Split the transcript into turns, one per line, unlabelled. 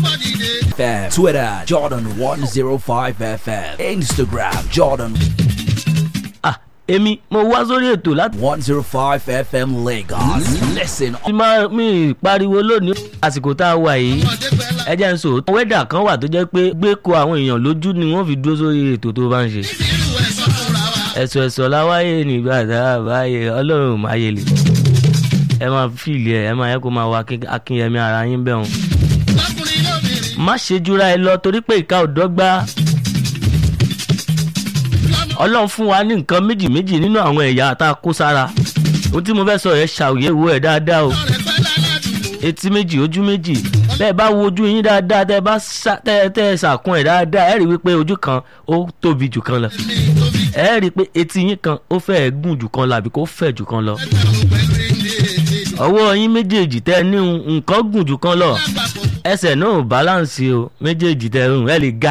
FM, Twitter, Jordan105FM, Instagram, Jordan
ah èmi mo wá sórí ètò láti
105FM Lagos. Listen
máa mi pariwo lónìí àsìkò tá a wà yìí ẹ jẹ́ ń sọ wẹ́dà kan wà tó jẹ́ pé gbé ko àwọn èèyàn lójú ni wọ́n fi dúró sórí ètò tó bá ń ṣe ẹ̀sọ̀ ẹ̀sọ̀ láwáyé nígbà tá a bá yẹ ọlọ́run máa yẹ lè ẹ máa fìlì ẹ ẹ máa yẹ kó máa wá akínyẹmí ara yín bẹ́ẹ̀ hàn má ṣe jura ẹ lọ torí pé ìka ò dọ́gba ọlọ́run fún wa ní nǹkan méjì méjì nínú àwọn ẹ̀yà tá a kó sára ohun tí mo fẹ́ sọ yẹn ṣàwòyẹ̀wò ẹ̀ dáadáa o etí méjì ojú méjì bẹ́ẹ̀ bá wo ojú yín dáadáa tẹ́ ẹ bá ṣá- tẹ́ ẹ- tẹ́ ẹ ṣàkún ẹ̀ dáadáa ẹ rí i wípé ojú kan ó tóbi jù kan lọ ẹ rí i pé etí yín kan ó fẹ́ẹ̀ gùn jù kan lọ àbí kó fẹ̀ jù kan lọ ọwọ́ yín méjèèjì tẹ́ ẹ ní nǹkan gùn jù kan lọ ẹsẹ̀ náà ò báláǹsì o méjèèjì tẹ́ ẹ rùn ẹ lè ga